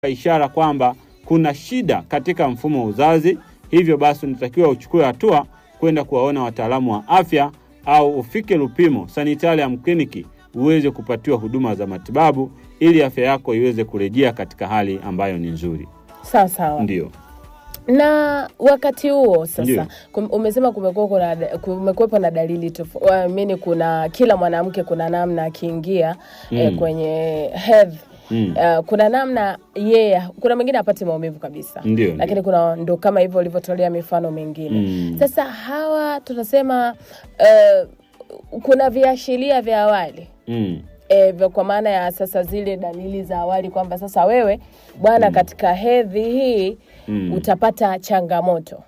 ishara kwamba kuna shida katika mfumo wa uzazi, hivyo basi unatakiwa uchukue hatua kwenda kuwaona wataalamu wa afya au ufike Lupimo Sanitarium Kliniki uweze kupatiwa huduma za matibabu ili afya yako iweze kurejea katika hali ambayo ni nzuri. Sawa sawa. Ndio. Na wakati huo sasa Ndio. kum, umesema kumekuwa kuna kumekuwepo na dalili tofauti, kuna kila mwanamke kuna namna akiingia eh, Mm. kwenye hedhi Mm. Uh, kuna namna yeye kuna mwingine apate maumivu kabisa Ndio, lakini ndio. kuna ndo kama hivyo ulivyotolea mifano mingine Mm. sasa hawa tunasema uh, kuna viashiria vya awali Mm. e, vya- kwa maana ya sasa zile dalili za awali kwamba sasa wewe bwana katika hedhi hii Mm. utapata changamoto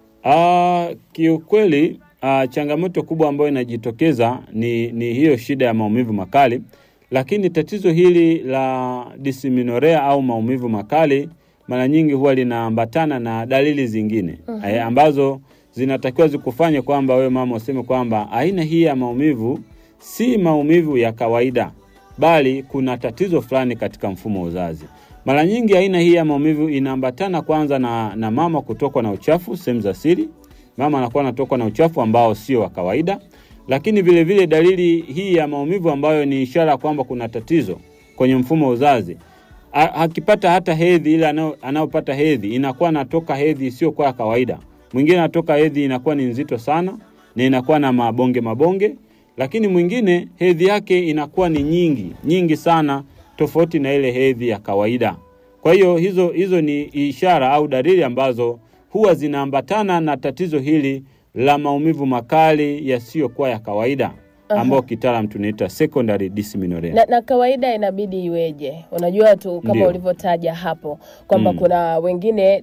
Ah, kiukweli ah, changamoto kubwa ambayo inajitokeza ni, ni hiyo shida ya maumivu makali, lakini tatizo hili la dysmenorrhea au maumivu makali mara nyingi huwa linaambatana na dalili zingine eh, ambazo zinatakiwa zikufanye kwamba wewe mama useme kwamba aina hii ya maumivu si maumivu ya kawaida, bali kuna tatizo fulani katika mfumo wa uzazi. Mara nyingi aina hii ya maumivu inaambatana kwanza na, na mama kutokwa na uchafu sehemu za siri. Mama anakuwa anatokwa na uchafu ambao sio wa kawaida, lakini vile vile dalili hii ya maumivu ambayo ni ishara kwamba kuna tatizo kwenye mfumo wa uzazi A- akipata hata hedhi ile anao- anayopata hedhi inakuwa anatoka hedhi isiyokuwa ya kawaida. Mwingine anatoka hedhi inakuwa ni nzito sana na inakuwa na mabonge mabonge, lakini mwingine hedhi yake inakuwa ni nyingi nyingi sana, tofauti na ile hedhi ya kawaida. Kwa hiyo hizo hizo ni ishara au dalili ambazo huwa zinaambatana na tatizo hili la maumivu makali yasiyokuwa ya kawaida ambao kitaalam tunaita secondary dysmenorrhea. na, na kawaida inabidi iweje unajua tu kama Ndio. ulivyotaja hapo kwamba Mm. kuna wengine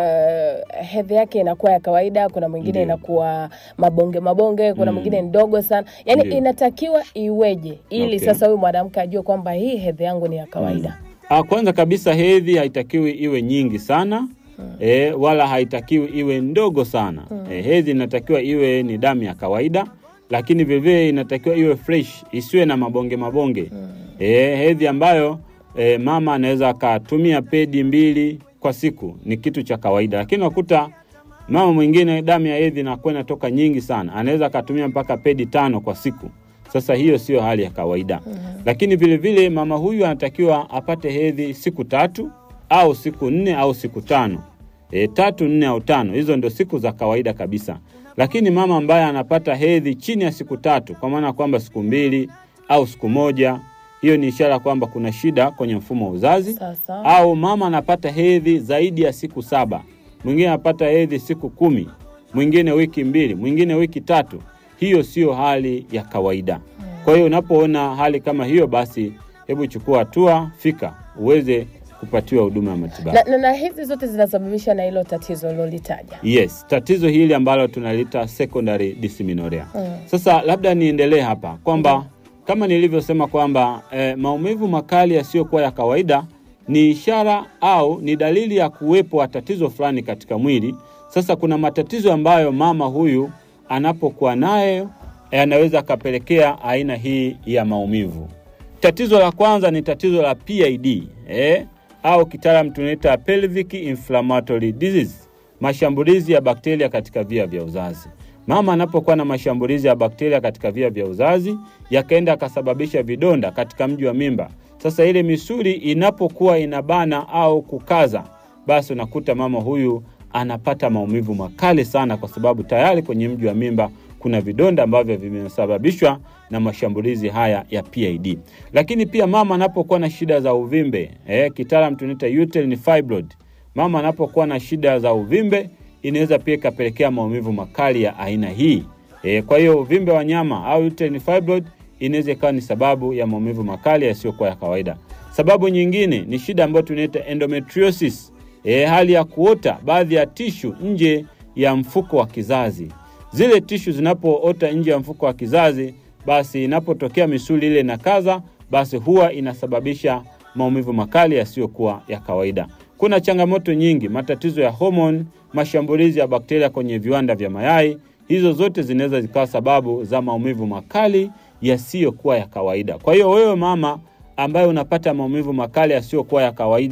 uh, hedhi yake inakuwa ya kawaida kuna mwingine Ndio. inakuwa mabonge mabonge kuna Mm. mwingine ndogo sana yaani Ndio. inatakiwa iweje ili Okay. sasa huyu mwanamke ajue kwamba hii hedhi yangu ni ya kawaida Ah, kwanza kabisa hedhi haitakiwi iwe nyingi sana e, wala haitakiwi iwe ndogo sana e, hedhi inatakiwa iwe ni damu ya kawaida, lakini vilevile inatakiwa iwe fresh, isiwe na mabonge mabonge e, hedhi ambayo e, mama anaweza akatumia pedi mbili kwa siku ni kitu cha kawaida, lakini unakuta mama mwingine damu ya hedhi inakuwa inatoka nyingi sana, anaweza akatumia mpaka pedi tano kwa siku. Sasa hiyo sio hali ya kawaida lakini vile vile mama huyu anatakiwa apate hedhi siku tatu au siku nne au siku tano e, tatu nne au tano, hizo ndio siku za kawaida kabisa. Lakini mama ambaye anapata hedhi chini ya siku tatu, kwa maana kwamba siku mbili au siku moja, hiyo ni ishara kwamba kuna shida kwenye mfumo wa uzazi sasa au mama anapata hedhi zaidi ya siku saba, mwingine anapata hedhi siku kumi, mwingine wiki mbili, mwingine wiki tatu. Hiyo sio hali ya kawaida. Kwa hiyo unapoona hali kama hiyo, basi hebu chukua hatua, fika uweze kupatiwa huduma ya matibabu. na, na, na hizi zote zinasababishwa na hilo tatizo lolitaja Yes, tatizo hili ambalo tunalita secondary dysmenorrhea. Sasa labda niendelee hapa kwamba kama nilivyosema kwamba eh, maumivu makali yasiyokuwa ya kawaida ni ishara au ni dalili ya kuwepo wa tatizo fulani katika mwili. Sasa kuna matatizo ambayo mama huyu anapokuwa nayo eh, anaweza akapelekea aina hii ya maumivu. Tatizo la kwanza ni tatizo la PID eh, au kitaalam tunaita pelvic inflammatory disease, mashambulizi ya bakteria katika via vya uzazi. Mama anapokuwa na mashambulizi ya bakteria katika via vya uzazi yakaenda akasababisha vidonda katika mji wa mimba. Sasa ile misuli inapokuwa inabana au kukaza, basi unakuta mama huyu anapata maumivu makali sana, kwa sababu tayari kwenye mji wa mimba kuna vidonda ambavyo vimesababishwa na mashambulizi haya ya PID. Lakini pia mama anapokuwa na shida za uvimbe eh, kitaalam tunaita uterine fibroid. Mama anapokuwa na shida za uvimbe inaweza pia ikapelekea maumivu makali ya aina hii. E, kwa hiyo uvimbe wa nyama au uterine fibroid inaweza ikawa ni sababu ya maumivu makali yasiyokuwa ya kawaida. Sababu nyingine ni shida ambayo tunaita endometriosis, e, hali ya kuota baadhi ya tishu nje ya mfuko wa kizazi. Zile tishu zinapoota nje ya mfuko wa kizazi, basi inapotokea misuli ile inakaza, basi huwa inasababisha maumivu makali yasiyokuwa ya kawaida. Kuna changamoto nyingi, matatizo ya homoni, mashambulizi ya bakteria kwenye viwanda vya mayai. Hizo zote zinaweza zikawa sababu za maumivu makali yasiyokuwa ya kawaida. Kwa hiyo wewe mama ambaye unapata maumivu makali yasiyokuwa ya kawaida,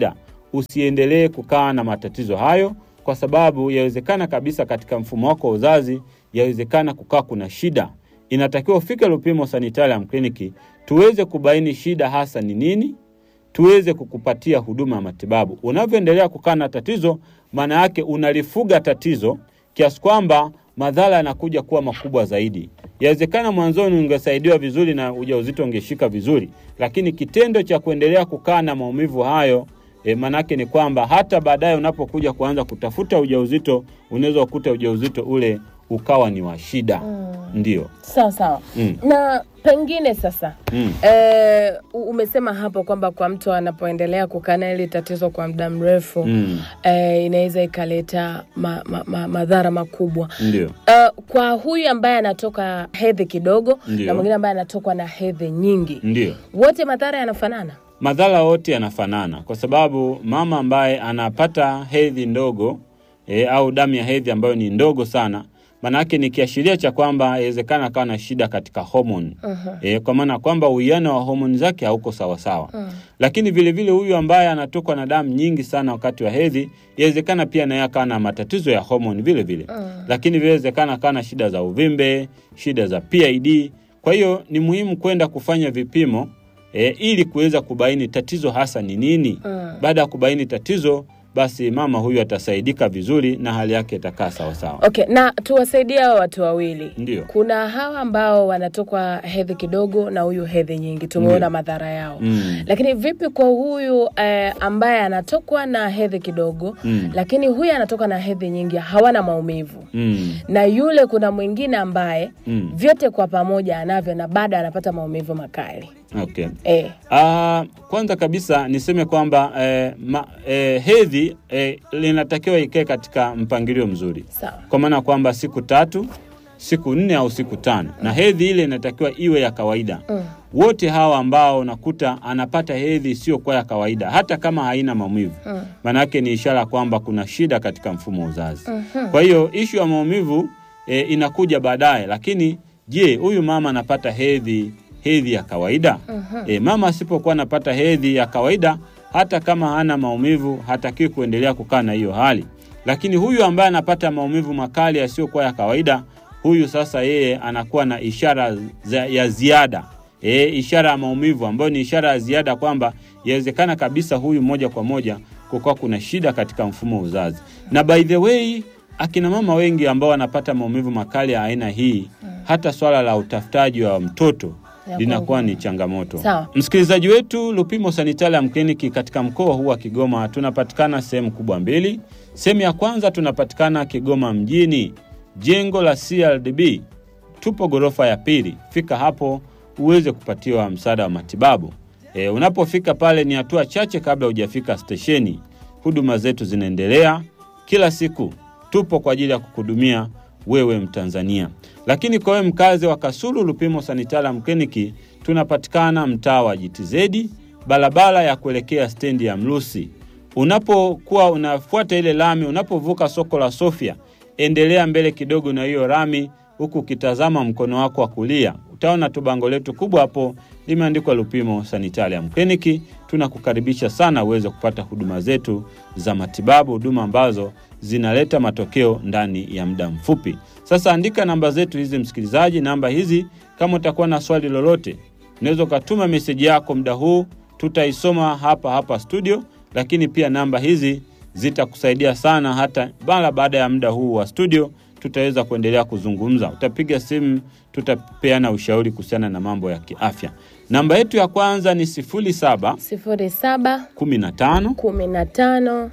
usiendelee kukaa na matatizo hayo, kwa sababu yawezekana kabisa katika mfumo wako wa uzazi, yawezekana kukaa kuna shida. Inatakiwa ufike Lupimo Sanitarium Clinic tuweze kubaini shida hasa ni nini, tuweze kukupatia huduma ya matibabu. Unavyoendelea kukaa na tatizo, maana yake unalifuga tatizo kiasi kwamba madhara yanakuja kuwa makubwa zaidi. Yawezekana mwanzoni ungesaidiwa vizuri na ujauzito ungeshika vizuri, lakini kitendo cha kuendelea kukaa na maumivu hayo e, manake ni kwamba hata baadaye unapokuja kuanza kutafuta ujauzito unaweza kukuta ujauzito ule ukawa ni wa shida. Ndio. Sawa sawa. Mm. Na pengine sasa Mm. eh, u- umesema hapo kwamba kwa mtu anapoendelea kukaa na hili tatizo kwa muda mrefu Mm. eh, inaweza ikaleta ma, ma, ma, madhara makubwa. Ndio. Uh, kwa huyu ambaye anatoka hedhi kidogo Ndio. na mwingine ambaye anatokwa na hedhi nyingi, Ndio. wote madhara yanafanana? Madhara yote yanafanana kwa sababu mama ambaye anapata hedhi ndogo e, au damu ya hedhi ambayo ni ndogo sana, maanake ni kiashiria cha kwamba inawezekana akawa na shida katika homoni e, kwa maana kwamba uwiano wa homoni zake hauko sawasawa. Lakini vilevile huyu ambaye anatokwa na damu nyingi sana wakati wa hedhi, inawezekana pia naye akawa na matatizo ya homoni vile vile, lakini vinawezekana akawa na shida za uvimbe, shida za PID. Kwa hiyo ni muhimu kwenda kufanya vipimo e, ili kuweza kubaini tatizo hasa ni nini. Baada ya kubaini tatizo, basi mama huyu atasaidika vizuri na hali yake itakaa sawasawa. Okay, na tuwasaidie hao watu wawili. Ndio. Kuna hawa ambao wanatokwa hedhi kidogo na huyu hedhi nyingi, tumeona Ndio. madhara yao Mm. lakini vipi kwa huyu eh, ambaye anatokwa na hedhi kidogo Mm. lakini huyu anatoka na hedhi nyingi, hawana maumivu Mm. na yule kuna mwingine ambaye Mm. vyote kwa pamoja anavyo na bado anapata maumivu makali Okay. eh. Ah, kwanza kabisa niseme kwamba eh, ma, eh, hedhi eh, linatakiwa ikae katika mpangilio mzuri, Sawa. kwa maana kwamba siku tatu, siku nne au siku tano, na hedhi ile inatakiwa iwe ya kawaida. Mm. Wote hawa ambao unakuta anapata hedhi isiyokuwa ya kawaida, hata kama haina maumivu, Mm. maanake ni ishara kwamba kuna shida katika mfumo wa uzazi. Kwa hiyo ishu ya maumivu e, inakuja baadaye, lakini je, huyu mama anapata hedhi hedhi ya kawaida? E, mama asipokuwa anapata hedhi ya kawaida, hata kama hana maumivu, hatakiwi kuendelea kukaa na hiyo hali. Lakini huyu ambaye anapata maumivu makali yasiyokuwa ya kawaida, huyu sasa yeye anakuwa na ishara za, ya ziada e, ishara ya maumivu ambayo ni ishara ya ziada kwamba yawezekana kabisa huyu moja kwa moja kukuwa kuna shida katika mfumo wa uzazi. Na by the way, akina mama wengi ambao wanapata maumivu makali ya aina hii, hata swala la utafutaji wa mtoto Ya linakuwa kwangu. ni changamoto. Sawa. Msikilizaji wetu, Lupimo Sanitarium Clinic katika mkoa huu wa Kigoma tunapatikana sehemu kubwa mbili. Sehemu ya kwanza tunapatikana Kigoma mjini, jengo la CRDB, tupo ghorofa ya pili. Fika hapo uweze kupatiwa msaada wa matibabu. E, unapofika pale ni hatua chache kabla hujafika stesheni. Huduma zetu zinaendelea kila siku, tupo kwa ajili ya kukuhudumia wewe Mtanzania. Lakini kwa wewe mkazi wa Kasulu, Lupimo Sanitarium Clinic tunapatikana mtaa wa GTZ, barabara ya kuelekea stendi ya Mlusi. Unapokuwa unafuata ile lami, unapovuka soko la Sofia, endelea mbele kidogo na hiyo lami, huku ukitazama mkono wako wa kulia, utaona tu bango letu kubwa hapo limeandikwa Lupimo Sanitarium Clinic. Tunakukaribisha sana uweze kupata huduma zetu za matibabu, huduma ambazo zinaleta matokeo ndani ya muda mfupi. Sasa andika namba zetu hizi, msikilizaji. Namba hizi, kama utakuwa na swali lolote, unaweza ukatuma meseji yako muda huu, tutaisoma hapa hapa studio, lakini pia namba hizi zitakusaidia sana hata mara baada ya muda huu wa studio tutaweza kuendelea kuzungumza. Utapiga simu, tutapeana ushauri kuhusiana na mambo ya kiafya. Namba yetu ya kwanza ni 07 sifuri saba 15 kumi na tano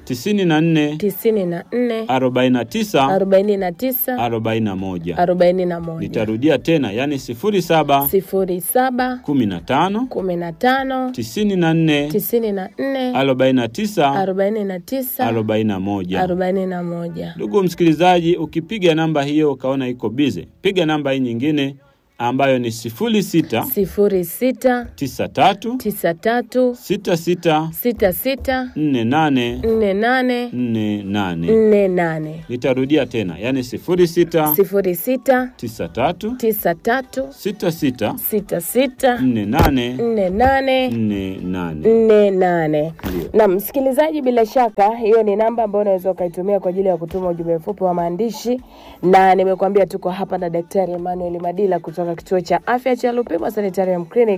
94 tisini na nne 49 arobaini na tisa 41. arobaini na moja Nitarudia tena, yani 07 sifuri saba 15 kumi na tano 94 tisini na nne 49 arobaini na tisa 41. arobaini na moja Ndugu msikilizaji, ukipiga namba hiyo ukaona iko bize, piga namba hii nyingine, ambayo ni 06 sifuri sita 93 tisa tatu 66 sita sita 48 nne nane 48. nne nane Nitarudia tena, yani 06 sifuri sita 93 tisa tatu 66 sita sita 48 nne nane 48. nne nane. Ndio. Na msikilizaji, bila shaka hiyo ni namba ambayo unaweza ukaitumia kwa ajili ya kutuma ujumbe mfupi wa maandishi, na nimekuambia tuko hapa na Daktari Emmanuel Madila kutoka kituo cha afya cha Lupimo Sanitarium Clinic,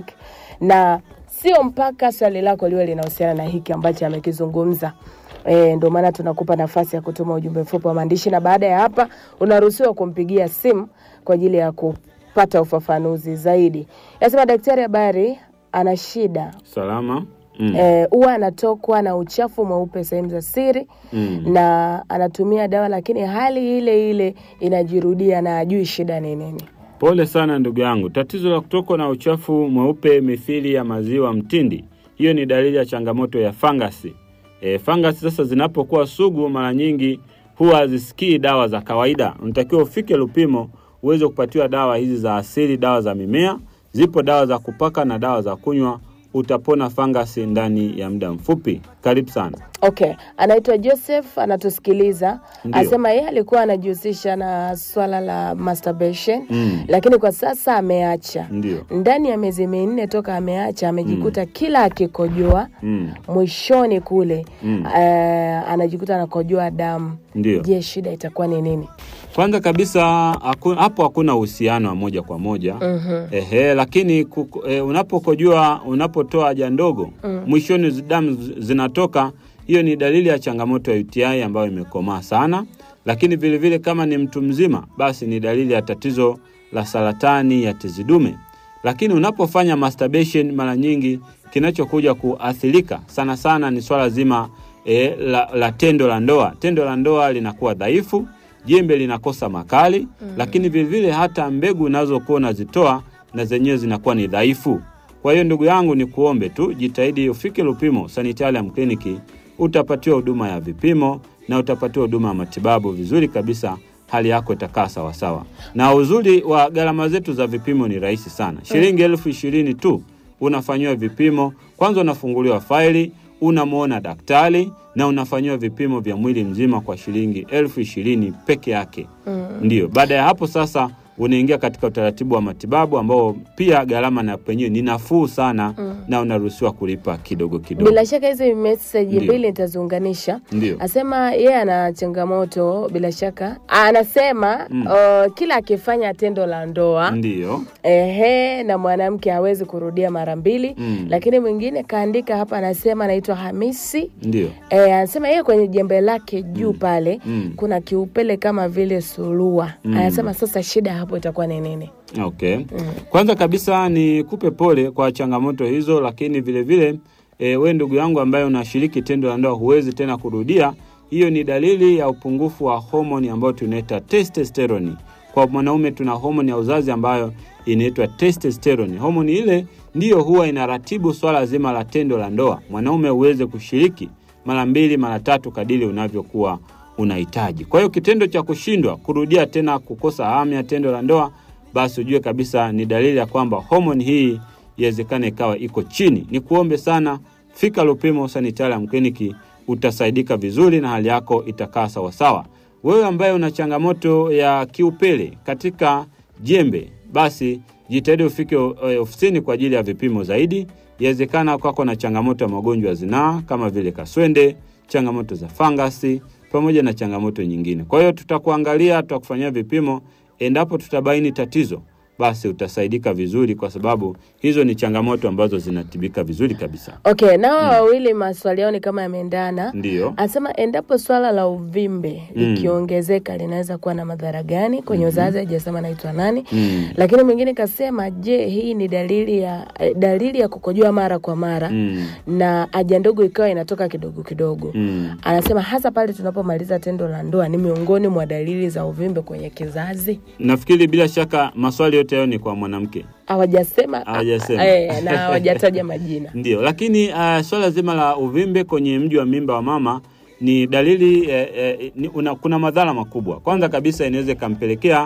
na sio mpaka swali lako liwe linahusiana na hiki ambacho amekizungumza. E, ndio maana tunakupa nafasi ya kutuma ujumbe mfupi wa maandishi, na baada ya hapa unaruhusiwa kumpigia simu kwa ajili ya kupata ufafanuzi zaidi. Nasema daktari, habari, ana shida Salama. Mm. Eh, huwa anatokwa na uchafu mweupe sehemu za siri Mm. na anatumia dawa, lakini hali ile ile inajirudia na ajui shida ni nini. Pole sana ndugu yangu, tatizo la kutokwa na uchafu mweupe mithili ya maziwa mtindi, hiyo ni dalili ya changamoto ya fangasi. E, fangasi sasa zinapokuwa sugu, mara nyingi huwa hazisikii dawa za kawaida. Unatakiwa ufike Lupimo uweze kupatiwa dawa hizi za asili, dawa za mimea. Zipo dawa za kupaka na dawa za kunywa, utapona fangasi ndani ya muda mfupi. Karibu sana. Okay, anaitwa Joseph, anatusikiliza. Ndio. Asema yeye alikuwa anajihusisha na swala la masturbation Mm. lakini kwa sasa ameacha. Ndio. Ndani ya miezi minne toka ameacha, amejikuta kila akikojoa Mm. mwishoni kule Mm. eh, anajikuta anakojoa damu. Ndio. Je, shida itakuwa ni nini? Kwanza kabisa haku- hapo hakuna uhusiano wa moja kwa moja Mhm. ehe, lakini kuko- e, unapokojua unapotoa haja ndogo mwishoni zi- damu zi- zinatoka, hiyo ni dalili ya changamoto ya UTI ambayo imekomaa sana. Lakini vilevile vile kama ni mtu mzima, basi ni dalili ya tatizo la saratani ya tezi dume. Lakini unapofanya masturbation, mara nyingi kinachokuja kuathirika sana sana ni swala zima e, la, la tendo la ndoa. Tendo la ndoa linakuwa dhaifu jembe linakosa makali mm. lakini vilevile hata mbegu unazokuwa unazitoa na zenyewe zinakuwa ni dhaifu. Kwa hiyo ndugu yangu, ni kuombe tu jitahidi ufike Lupimo Sanitarium Kliniki, utapatiwa huduma ya vipimo na utapatiwa huduma ya matibabu vizuri kabisa, hali yako itakaa sawasawa. Na uzuri wa gharama zetu za vipimo ni rahisi sana, shilingi elfu ishirini tu unafanyiwa vipimo. Kwanza unafunguliwa faili, unamwona daktari na unafanyiwa vipimo vya mwili mzima kwa shilingi elfu ishirini peke yake. Ndiyo, baada ya hapo sasa unaingia katika utaratibu wa matibabu ambao pia gharama na penyewe ni nafuu sana na unaruhusiwa kulipa kidogo kidogo. Bila shaka hizi meseji Ndio. mbili nitaziunganisha. Ndio. Asema yeye ana changamoto, bila shaka anasema uh, kila akifanya tendo la ndoa Ndiyo. ehe, na mwanamke hawezi kurudia mara mbili Mm. lakini mwingine kaandika hapa, anasema anaitwa Hamisi Ndiyo. Eh, anasema yeye kwenye jembe lake juu pale Mm. kuna kiupele kama vile surua. Mm. Anasema sasa shida hapo itakuwa ni nini? Okay. Kwanza kabisa ni kupe pole kwa changamoto hizo, lakini vile vile e, we ndugu yangu ambaye unashiriki tendo la ndoa huwezi tena kurudia, hiyo ni dalili ya upungufu wa homoni ambayo tunaita testosterone. Kwa mwanaume tuna homoni ya uzazi ambayo inaitwa testosterone. Homoni ile ndiyo huwa inaratibu swala zima la tendo la ndoa, mwanaume uweze kushiriki mara mbili mara tatu kadiri unavyokuwa unahitaji. Kwa hiyo kitendo cha kushindwa kurudia tena, kukosa hamu ya tendo la ndoa, basi ujue kabisa ni dalili ya kwamba homoni hii iwezekana ikawa iko chini. Ni kuombe sana, fika Lupimo Sanitarium Kliniki, utasaidika vizuri na hali yako itakaa sawasawa. Wewe ambaye una changamoto ya kiupele katika jembe, basi jitahidi ufike eh, ofisini kwa ajili ya vipimo zaidi. Iwezekana kwako na changamoto ya magonjwa ya zinaa kama vile kaswende, changamoto za fangasi pamoja na changamoto nyingine. Kwa hiyo tutakuangalia, tutakufanyia vipimo. Endapo tutabaini tatizo, basi utasaidika vizuri, kwa sababu hizo ni changamoto ambazo zinatibika vizuri kabisa. Okay, nao wawili maswali yao ni kama yameendana. Ndiyo. Anasema endapo swala la uvimbe likiongezeka linaweza kuwa na madhara gani kwenye uzazi? Hajasema naitwa nani. Mm. Lakini mwingine kasema, je, hii ni dalili ya eh, dalili ya kukojoa mara kwa mara Mm. na haja ndogo ikawa inatoka kidogo kidogo. Mm. Anasema hasa pale tunapomaliza tendo la ndoa ni miongoni mwa dalili za uvimbe kwenye kizazi. Nafikiri bila shaka maswali yote hayo ni kwa mwanamke. Hawajasema Hawajasema. eh, na hawajataja majina. Ndio, lakini uh, swala zima la uvimbe kwenye mji wa mimba wa mama ni dalili eh, eh, ni, una, kuna madhara makubwa. Kwanza kabisa inaweza ikampelekea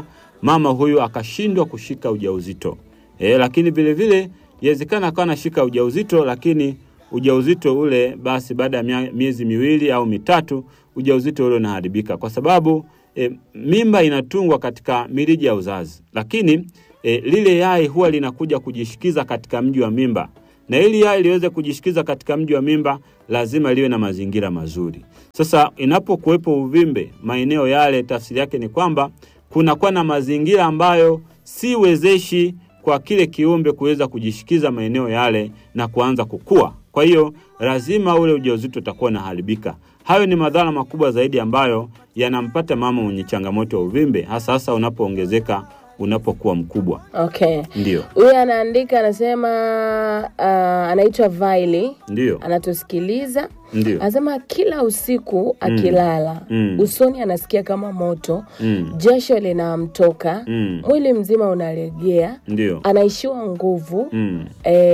mama huyu akashindwa kushika ujauzito. E, lakini vile vile inawezekana akawa anashika ujauzito lakini ujauzito ule basi baada ya mia- miezi miwili au mitatu ujauzito ule unaharibika kwa sababu e, mimba inatungwa katika mirija ya uzazi, lakini e, lile yai huwa linakuja kujishikiza katika mji wa mimba, na ili yai liweze kujishikiza katika mji wa mimba lazima liwe na mazingira mazuri. Sasa inapokuwepo uvimbe maeneo yale, tafsiri yake ni kwamba kunakuwa na mazingira ambayo si wezeshi kwa kile kiumbe kuweza kujishikiza maeneo yale na kuanza kukua. Kwa hiyo lazima ule ujauzito utakuwa unaharibika. Hayo ni madhara makubwa zaidi ambayo yanampata mama mwenye changamoto ya uvimbe, hasa hasa unapoongezeka unapokuwa mkubwa. Okay. Ndio, Huyu anaandika anasema, uh, anaitwa Vaili, ndio, anatusikiliza ndio. anasema kila usiku akilala Mm. usoni anasikia kama moto, Mm, jasho linamtoka, mm, mwili mzima unalegea, ndio. anaishiwa nguvu Mm.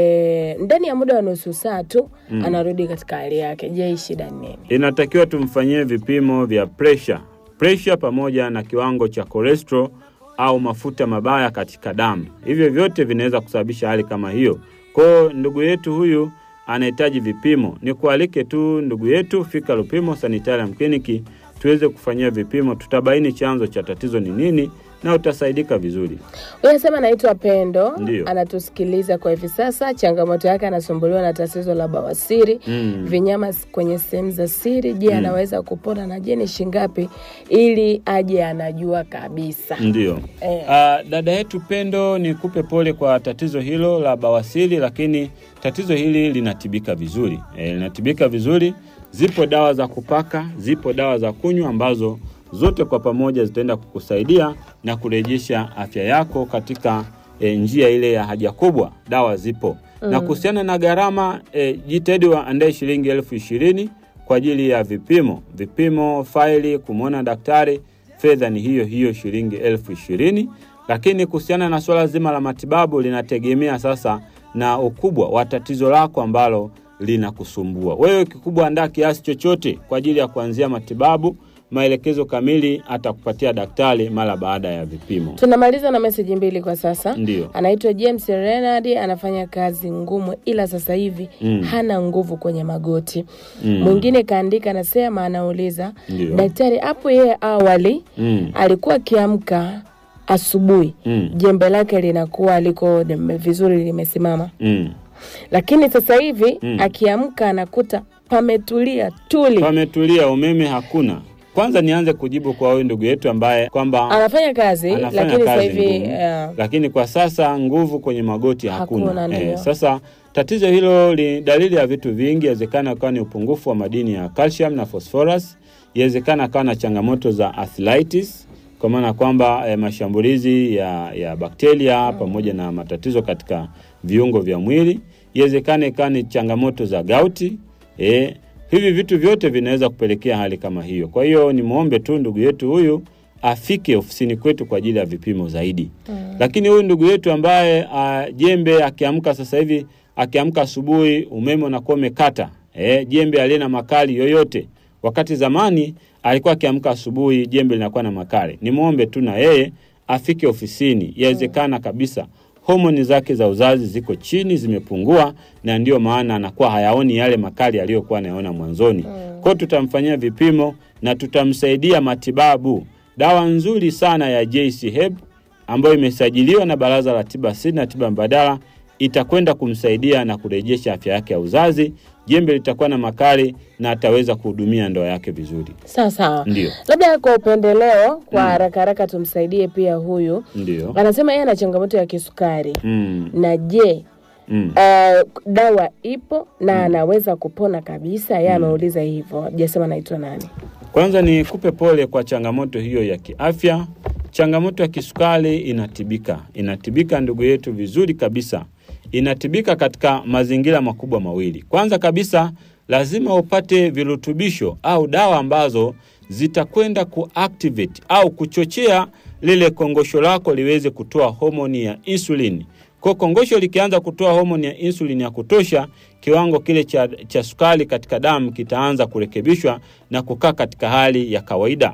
e, ndani ya muda wa nusu saa tu anarudi katika hali yake. Je, hii shida ni nini? Inatakiwa tumfanyie vipimo vya presha, presha pamoja na kiwango cha cholesterol au mafuta mabaya katika damu. Hivyo vyote vinaweza kusababisha hali kama hiyo. Kwa hiyo ndugu yetu huyu anahitaji vipimo. Nikualike tu ndugu yetu, fika Lupimo Sanitarium Clinic tuweze kufanyia vipimo, tutabaini chanzo cha tatizo ni nini na utasaidika vizuri. Huyu anasema anaitwa Pendo, Ndiyo. anatusikiliza kwa hivi sasa. Changamoto yake anasumbuliwa na tatizo la bawasiri Mm. vinyama s- kwenye sehemu za siri. Je, anaweza kupona na je ni shingapi ili aje anajua kabisa? Ndiyo. Eh. Ah, dada yetu Pendo, nikupe pole kwa tatizo hilo la bawasiri, lakini tatizo hili linatibika vizuri. E, linatibika vizuri. Zipo dawa za kupaka, zipo dawa za kunywa ambazo zote kwa pamoja zitaenda kukusaidia na kurejesha afya yako katika e, njia ile ya haja kubwa. Dawa zipo na kuhusiana na gharama e, jitahidi waandae shilingi elfu ishirini kwa ajili ya vipimo, vipimo, faili, kumwona daktari fedha ni hiyo hiyo shilingi elfu ishirini. Lakini kuhusiana na suala zima la matibabu linategemea sasa na ukubwa wa tatizo lako ambalo linakusumbua wewe. Kikubwa, andaa kiasi chochote kwa ajili ya kuanzia matibabu. Maelekezo kamili atakupatia daktari mara baada ya vipimo. Tunamaliza na meseji mbili kwa sasa. Ndiyo. Anaitwa James Renard, anafanya kazi ngumu, ila sasa hivi Mm. hana nguvu kwenye magoti. Mm. Mwingine kaandika, anasema, anauliza Ndiyo. daktari, hapo yeye awali Mm. alikuwa akiamka asubuhi Mm. jembe lake linakuwa liko lim- vizuri limesimama, Mm. lakini sasa hivi Mm. akiamka anakuta pametulia tuli. Pametulia, umeme hakuna. Kwanza nianze kujibu kwa huyu ndugu yetu ambaye kwamba Anafanya kazi anafanya lakini sasa kazi hivi ngumu, uh, lakini kwa sasa nguvu kwenye magoti hakuna. Hakuna, ndio. sasa tatizo hilo ni dalili ya vitu vingi. Inawezekana akawa ni upungufu wa madini ya calcium na phosphorus. Inawezekana akawa na changamoto za arthritis kwa maana kwamba eh, mashambulizi ya, ya bakteria pamoja na matatizo katika viungo vya mwili. Inawezekana ikawa ni changamoto za gauti eh, hivi vitu vyote vinaweza kupelekea hali kama hiyo. Kwa hiyo nimwombe tu ndugu yetu huyu afike ofisini kwetu kwa ajili ya vipimo zaidi. Lakini huyu ndugu yetu ambaye uh, jembe akiamka sasa hivi akiamka asubuhi umeme unakuwa umekata eh, jembe aliye na makali yoyote, wakati zamani alikuwa akiamka asubuhi jembe linakuwa na makali. Nimwombe tu na yeye afike ofisini, yawezekana kabisa homoni zake za uzazi ziko chini, zimepungua, na ndiyo maana anakuwa hayaoni yale makali aliyokuwa anayaona mwanzoni. Kwa hiyo tutamfanyia vipimo na tutamsaidia matibabu. Dawa nzuri sana ya JC Herb ambayo imesajiliwa na Baraza la Tiba Asili na Tiba Mbadala itakwenda kumsaidia na kurejesha afya yake ya uzazi. Jembe litakuwa na makali na ataweza kuhudumia ndoa yake vizuri. sawa sawa. Ndio, Labda kwa upendeleo, kwa haraka haraka tumsaidie pia huyu. ndio. Anasema yeye ana changamoto ya kisukari Mm, na je, mm. uh, dawa ipo na anaweza kupona kabisa? Yeye ameuliza hivyo, hajasema anaitwa nani. Kwanza ni kupe pole kwa changamoto hiyo ya kiafya. Changamoto ya kisukari inatibika, inatibika ndugu yetu vizuri kabisa. Inatibika katika mazingira makubwa mawili. Kwanza kabisa, lazima upate virutubisho au dawa ambazo zitakwenda kuactivate au kuchochea lile kongosho lako liweze kutoa homoni ya insulini. Kwa kongosho likianza kutoa homoni ya insulini ya kutosha, kiwango kile cha, cha sukari katika damu kitaanza kurekebishwa na kukaa katika hali ya kawaida.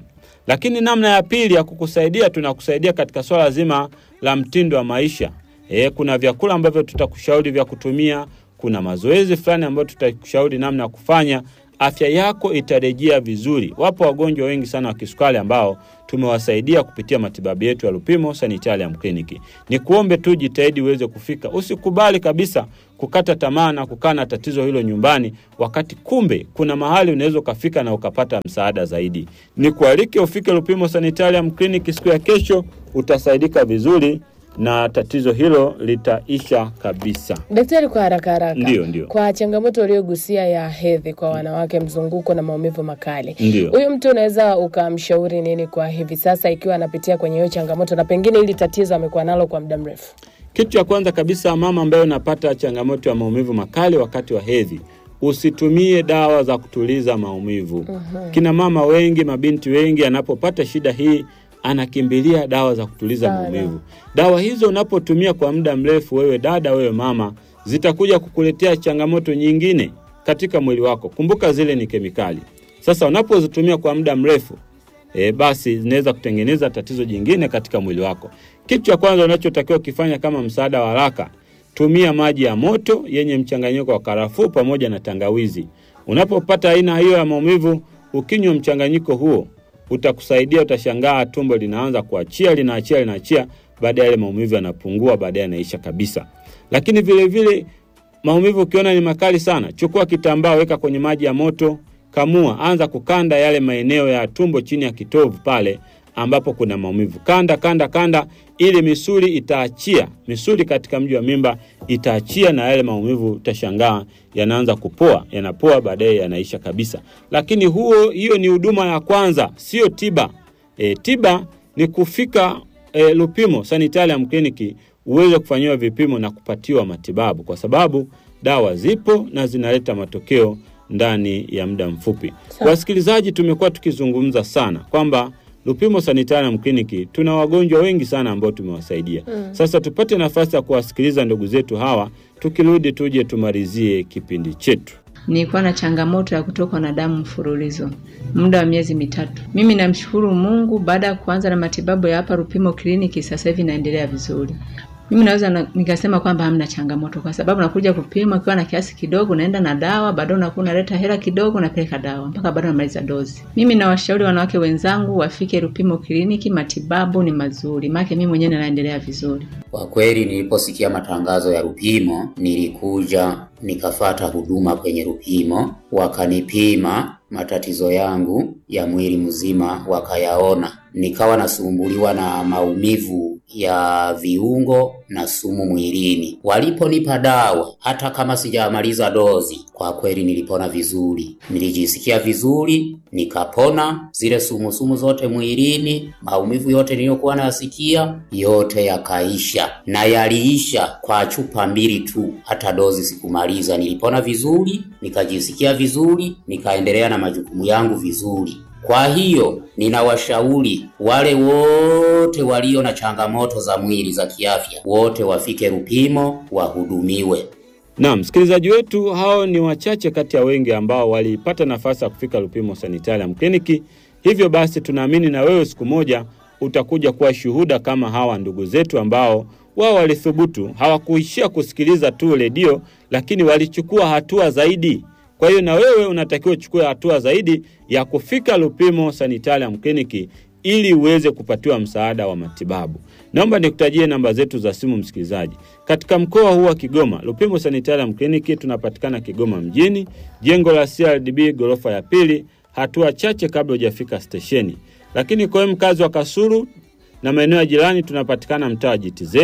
Lakini namna ya pili ya kukusaidia, tunakusaidia katika swala zima la mtindo wa maisha. E, kuna vyakula ambavyo tutakushauri vya kutumia, kuna mazoezi fulani ambayo tutakushauri namna ya kufanya, afya yako itarejea vizuri. Wapo wagonjwa wengi sana wa kisukari ambao tumewasaidia kupitia matibabu yetu ya Lupimo Sanitarium Clinic. Ni kuombe tu jitahidi uweze kufika. Usikubali kabisa kukata tamaa na kukaa na tatizo hilo nyumbani, wakati kumbe kuna mahali unaweza ukafika na ukapata msaada zaidi. Ni kualike ufike Lupimo Sanitarium Clinic siku ya kesho, utasaidika vizuri na tatizo hilo litaisha kabisa. Daktari, kwa haraka haraka, Ndio, ndio. kwa changamoto uliogusia ya hedhi kwa wanawake, mzunguko na maumivu makali, Ndio. huyu mtu unaweza ukamshauri nini kwa hivi sasa, ikiwa anapitia kwenye hiyo changamoto na pengine hili tatizo amekuwa nalo kwa muda mrefu? Kitu cha kwanza kabisa, mama ambaye unapata changamoto ya maumivu makali wakati wa hedhi, usitumie dawa za kutuliza maumivu. Kina mama wengi, mabinti wengi, anapopata shida hii anakimbilia dawa za kutuliza Sana. maumivu. Dawa hizo unapotumia kwa muda mrefu, wewe dada, wewe mama, zitakuja kukuletea changamoto nyingine katika mwili wako. Kumbuka zile ni kemikali. Sasa unapozitumia kwa muda mrefu e, basi zinaweza kutengeneza tatizo jingine katika mwili wako. Kitu cha kwanza unachotakiwa kufanya kama msaada wa haraka, tumia maji ya moto yenye mchanganyiko wa karafuu pamoja na tangawizi. Unapopata aina hiyo ya maumivu, ukinywa mchanganyiko huo utakusaidia. Utashangaa tumbo linaanza kuachia, linaachia, linaachia, baadaye yale maumivu yanapungua, baadaye yanaisha kabisa. Lakini vile vile maumivu ukiona ni makali sana, chukua kitambaa, weka kwenye maji ya moto, kamua, anza kukanda yale maeneo ya tumbo chini ya kitovu pale ambapo kuna maumivu. Kanda kanda kanda, ili misuli itaachia, misuli katika mji wa mimba itaachia, na yale maumivu utashangaa yanaanza kupoa, yanapoa, baadaye yanaisha kabisa. Lakini huo, hiyo ni huduma ya kwanza, sio tiba. E, tiba ni kufika e, Lupimo Sanitarium Clinic uweze kufanyiwa vipimo na kupatiwa matibabu, kwa sababu dawa zipo na zinaleta matokeo ndani ya muda mfupi. Sawa. Wasikilizaji, tumekuwa tukizungumza sana kwamba Lupimo Sanitarium Clinic tuna wagonjwa wengi sana ambao tumewasaidia. Sasa tupate nafasi ya kuwasikiliza ndugu zetu hawa, tukirudi tuje tumalizie kipindi chetu. Nilikuwa na changamoto ya kutokwa na damu mfululizo muda wa miezi mitatu. Mimi namshukuru Mungu, baada ya kuanza na matibabu ya hapa Lupimo kliniki, sasa hivi naendelea vizuri. Mimi naweza na, nikasema kwamba hamna changamoto, kwa sababu nakuja kupima ukiwa na kiasi kidogo, naenda na dawa, bado unakuwa unaleta hela kidogo, napeleka dawa mpaka bado namaliza dozi. Mimi nawashauri wanawake wenzangu wafike Lupimo kliniki, matibabu ni mazuri, maana mimi mwenyewe naendelea vizuri. Kwa kweli niliposikia matangazo ya Lupimo nilikuja nikafata huduma kwenye Lupimo, wakanipima matatizo yangu ya mwili mzima, wakayaona. Nikawa nasumbuliwa na maumivu ya viungo na sumu mwilini. Waliponipa dawa, hata kama sijamaliza dozi, kwa kweli nilipona vizuri, nilijisikia vizuri, nikapona zile sumusumu zote mwilini, maumivu yote niliyokuwa nayasikia yote yakaisha, na yaliisha kwa chupa mbili tu, hata dozi sikumaliza. Nilipona vizuri, nikajisikia vizuri, nikaendelea na majukumu yangu vizuri. Kwa hiyo ninawashauri wale wote walio na changamoto za mwili za kiafya, wote wafike Lupimo wahudumiwe. Naam, msikilizaji wetu, hao ni wachache kati ya wengi ambao walipata nafasi ya kufika Lupimo Sanitarium Clinic. Hivyo basi, tunaamini na wewe siku moja utakuja kuwa shuhuda kama hawa ndugu zetu ambao wao walithubutu, hawakuishia kusikiliza tu redio, lakini walichukua hatua zaidi. Kwa hiyo na wewe unatakiwa uchukue hatua zaidi ya kufika Lupimo Sanitarium Clinic ili uweze kupatiwa msaada wa matibabu. Naomba nikutajie namba zetu za simu msikilizaji. Katika mkoa huu wa Kigoma, Lupimo Sanitarium Clinic tunapatikana Kigoma mjini, jengo la CRDB ghorofa ya pili, hatua chache kabla hujafika stesheni. Lakini kwa wewe mkazi wa Kasulu na maeneo ya jirani, tunapatikana mtaa wa GTZ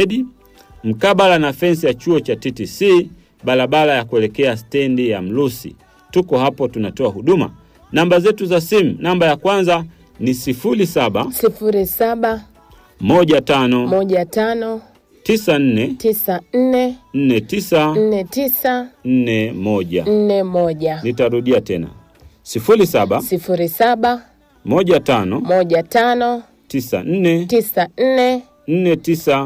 mkabala na fensi ya chuo cha TTC, barabara ya kuelekea stendi ya Mlusi. Tuko hapo, tunatoa huduma. Namba zetu za simu, namba ya kwanza ni 07 sifuri saba 15 moja tano 94 tisa nne 49 nne tisa 41. nne moja Nitarudia tena 07 sifuri saba 15 moja tano 94 tisa nne 49 nne tisa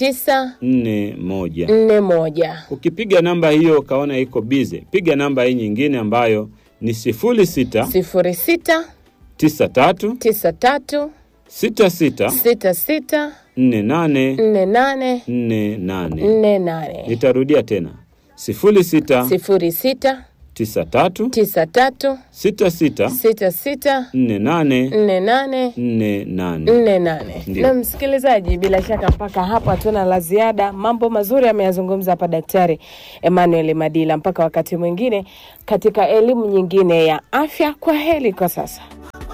41. nne moja Ukipiga namba hiyo ukaona iko bize, piga namba hii nyingine ambayo ni 06 sifuri sita 93 tisa tatu tisa tatu sita sita sita sita nne nane nne nane nne nane. nne nane Nitarudia tena sifuri sita sifuri sita tisa tatu tisa tatu sita sita sita sita nne nane nne nane nne nane. nne nane. Ndio. Na msikilizaji, bila shaka mpaka hapo hatuna la ziada. Mambo mazuri ameyazungumza hapa Daktari Emmanuel Madila. Mpaka wakati mwingine katika elimu nyingine ya afya. Kwa heri kwa sasa.